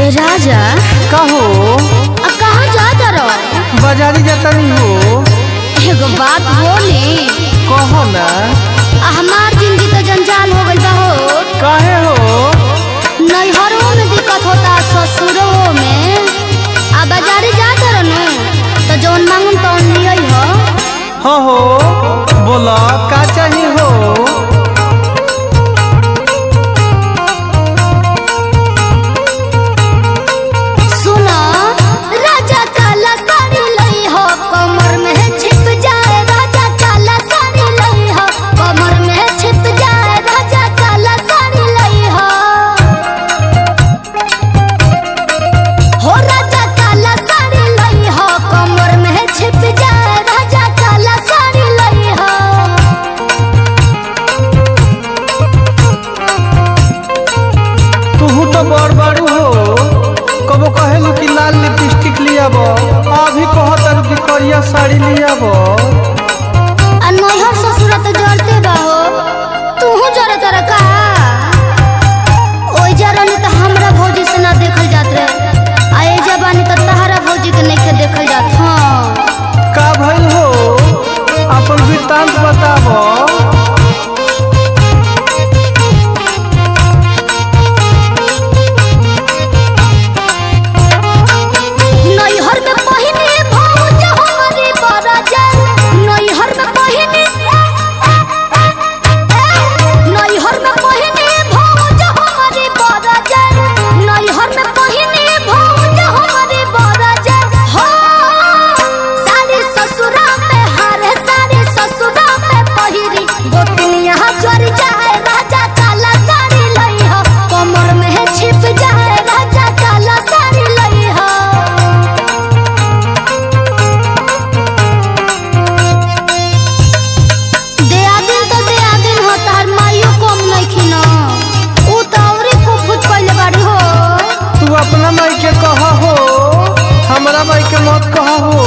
ए राजा कहो अब कहाँ जाता रहो बाजारी जातनी हो एगो बात बोली कहो ना आ हमार जिंदगी तो जंजाल हो गई बा हो काहे हो नैहरों में दिक्कत होता ससुरों में आ बाजारे जाता रहो तो जौन मांगम तौन लिया हो हाँ हो बोला का चाही हो सुनो राजा काला साड़ी लई हो कमर में छिप जाए राजा काला साड़ी लई हो कमर में छिप जाए राजा काला साड़ी लई हो हो राजा काला साड़ी लई हो कमर में छिप जाए राजा काला साड़ी लई हो तू तो बड़ बड़ू हो कबो कहेलू कि लाल लिपस्टिक लियाब अभी कहतर कि करिया साड़ी लियाब आ नैहर ससुर तो जरते बा हो तू जरे तर का ओइ जरनी तो हमरा भौजी से ना देखल जात रहे आ ए जबानी तो तहरा भौजी के नहीं के देखल जात हाँ का भइल हो अपन वृत्तांत बताब नैहर में पहिने भौज हमरे बरजन नैहर में पहिने नैहर में पहिने भौज हमरे बरजन नैहर में पहिने भौज हमरे बरजन हो सारे ससुरा में हारे सारे ससुरा में पहिरी गोतनिया जर जाए राजा काला साड़ी लई हो कमर में छिप जाए राजा काला साड़ी लई हो देआदिन तो देआदिन हो तार माइयो कम नइखिन उ त औरी कुफुत कइले बाड़ी हो तू अपना माई के कह हो हमरा माई के मत कह हो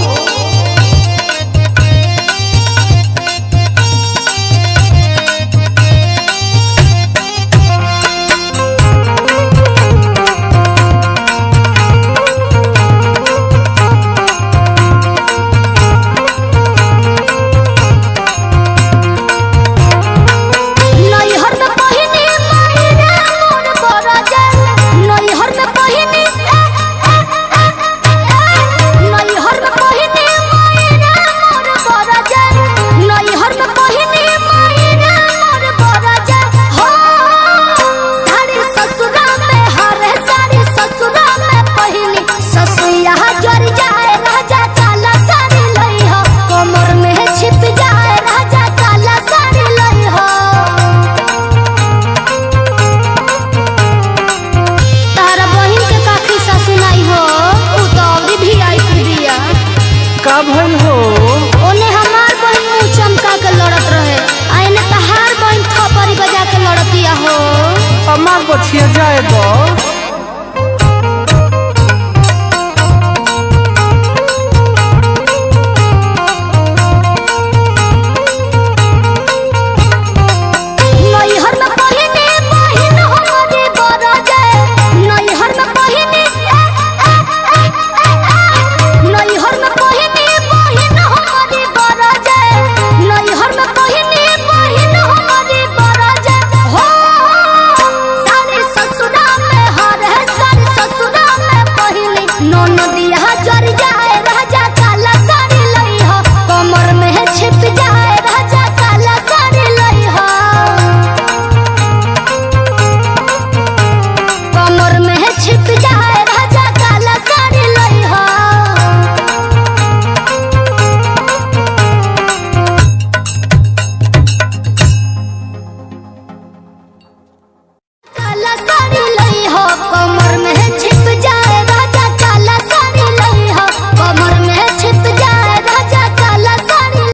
नैहर में पहिने मायरा मोर बरजन नैहर में पहिने नैहर में पहिने मायरा मोर बरजन नैहर में पहिने मायरा मोर बरजन हो सारे ससुरा में हरे सारे ससुरा में पहिने ससुया जर जाए राजा काला साड़ी लई हो कमर में छिप जाए राजा काला साड़ी लई हो तारा बहिन के का खिस्सा सुनाई हो उ तो अवरी भी आई बिया का भइल हो ओने हमार बहिन मुंह चमका के लड़त रहे आ एने तहार बहिन थपरी बजा के लड़तिया हो अमार बछिया जाए दो